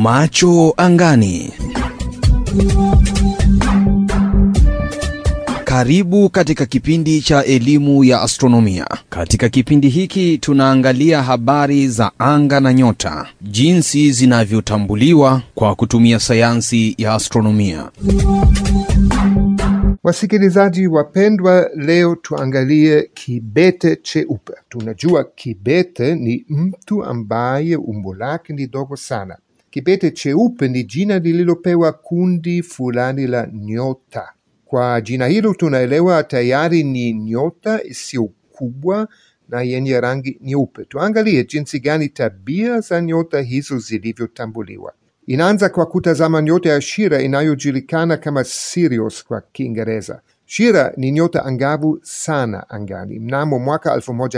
Macho angani. Karibu katika kipindi cha elimu ya astronomia. Katika kipindi hiki tunaangalia habari za anga na nyota, jinsi zinavyotambuliwa kwa kutumia sayansi ya astronomia. Wasikilizaji wapendwa, leo tuangalie kibete cheupe. Tunajua kibete ni mtu ambaye umbo lake ni dogo sana. Kibete cheupe ni jina lililopewa kundi fulani la nyota. Kwa jina hilo tunaelewa tayari ni nyota isiyo kubwa na yenye rangi nyeupe. Tuangalie jinsi gani tabia za nyota hizo zilivyotambuliwa. Inaanza kwa kutazama nyota ya Shira inayojulikana kama Sirius kwa Kiingereza. Shira ni nyota angavu sana angani. Mnamo mwaka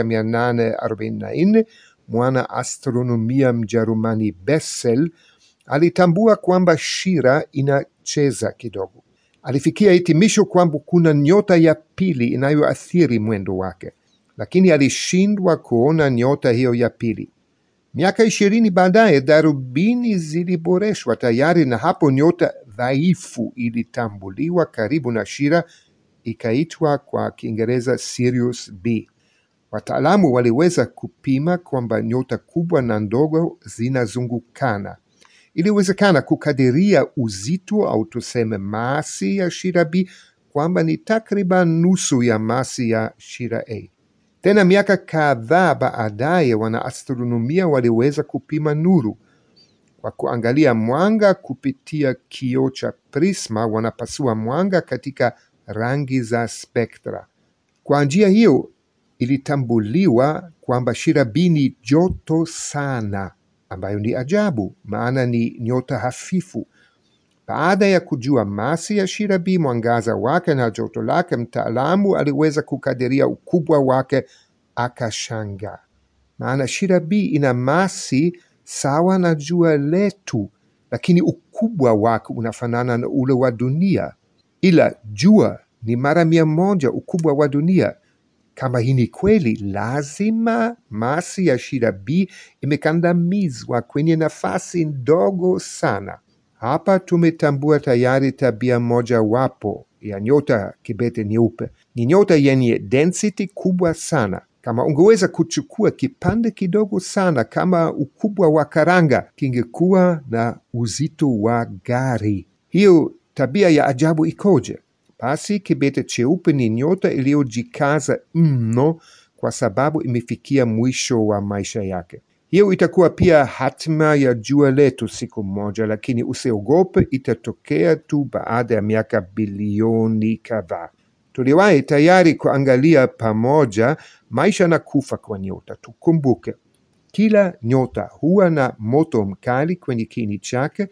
1844 mwana astronomia Mjerumani Bessel alitambua kwamba Shira inacheza kidogo. Alifikia hitimisho kwamba kuna nyota ya pili inayoathiri mwendo wake, lakini alishindwa kuona nyota hiyo ya pili. Miaka ishirini baadaye darubini ziliboreshwa tayari, na hapo nyota dhaifu ilitambuliwa karibu na Shira, ikaitwa kwa Kiingereza Sirius B. Wataalamu waliweza kupima kwamba nyota kubwa na ndogo zinazungukana. Iliwezekana kukadiria uzito au tuseme masi ya Shira B kwamba ni takriban nusu ya masi ya Shira A. Tena miaka kadhaa baadaye wanaastronomia waliweza kupima nuru kwa kuangalia mwanga kupitia kioo cha prisma. Wanapasua mwanga katika rangi za spektra. Kwa njia hiyo ilitambuliwa kwamba Shira B ni joto sana, ambayo ni ajabu, maana ni nyota hafifu. Baada ya kujua masi ya Shira B, mwangaza wake na joto lake, mtaalamu aliweza kukadiria ukubwa wake, akashangaa, maana Shira B ina masi sawa na jua letu, lakini ukubwa wake unafanana na ule wa dunia, ila jua ni mara mia moja ukubwa wa dunia. Kama hii ni kweli, lazima masi ya Shira B imekandamizwa kwenye nafasi ndogo sana. Hapa tumetambua tayari tabia moja wapo ya nyota kibete nyeupe. Ni nyota yenye density kubwa sana. Kama ungeweza kuchukua kipande kidogo sana kama ukubwa wa karanga, kingekuwa na uzito wa gari. Hiyo tabia ya ajabu ikoje? Basi kibete cheupe ni nyota iliyojikaza mno kwa sababu imefikia mwisho wa maisha yake. Hiyo itakuwa pia hatima ya jua letu siku moja, lakini usiogope, itatokea tu baada ya miaka bilioni kadhaa. Tuliwahi tayari kuangalia pamoja maisha na kufa kwa nyota. Tukumbuke, kila nyota huwa na moto mkali kwenye kiini chake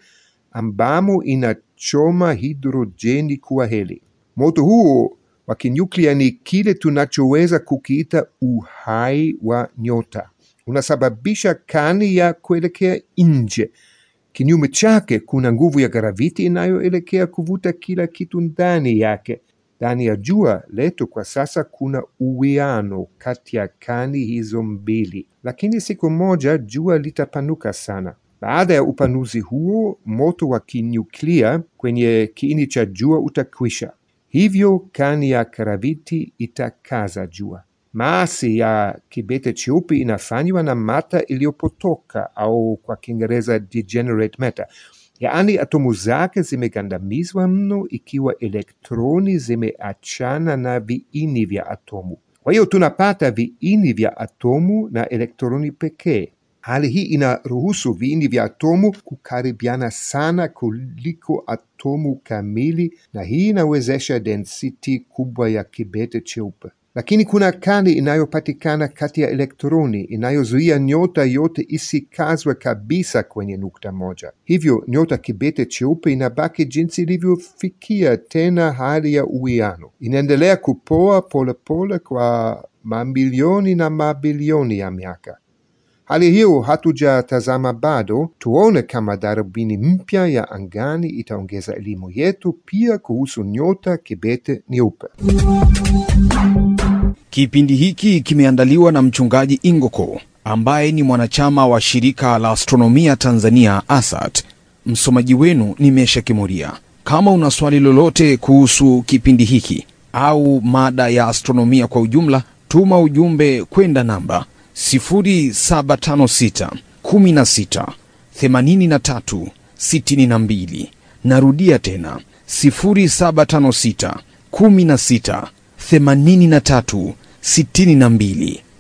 ambamo inachoma hidrojeni kuwa heli. Moto huo wa kinyuklia ni kile tunachoweza kukiita uhai wa nyota. Unasababisha kani ya kuelekea nje. Kinyume chake, kuna nguvu ya graviti inayoelekea kuvuta kila kitu ndani yake. Ndani ya jua letu kwa sasa kuna uwiano kati ya kani hizo mbili, lakini siku moja jua litapanuka sana. Baada ya upanuzi huo, moto wa kinyuklia kwenye kiini cha jua utakwisha. Hivyo kani ya graviti itakaza jua. Masi ya kibete cheupe inafanywa na mata iliyopotoka au kwa Kiingereza degenerate matter, yaani atomu zake zimegandamizwa mno, ikiwa elektroni zimeachana na viini vya atomu. Kwa hiyo tunapata viini vya atomu na elektroni pekee. Hali hii inaruhusu viini vya atomu kukaribiana sana kuliko atomu kamili, na hii inawezesha density kubwa ya kibete cheupe. Lakini kuna kani inayopatikana kati ya elektroni inayozuia nyota yote isikazwe kabisa kwenye nukta moja. Hivyo nyota kibete cheupe inabaki jinsi ilivyofikia tena hali ya uwiano, inaendelea kupoa polepole kwa mamilioni na mabilioni ya miaka. Hali hiyo hatujatazama bado, tuone kama darubini mpya ya angani itaongeza elimu yetu pia kuhusu nyota kibete nyeupe. Kipindi hiki kimeandaliwa na mchungaji Ingoko ambaye ni mwanachama wa shirika la astronomia Tanzania ASAT. Msomaji wenu ni Mesha Kimuria. Kama una swali lolote kuhusu kipindi hiki au mada ya astronomia kwa ujumla, tuma ujumbe kwenda namba 0756 16 83 62. Narudia tena 0756 16 83 62.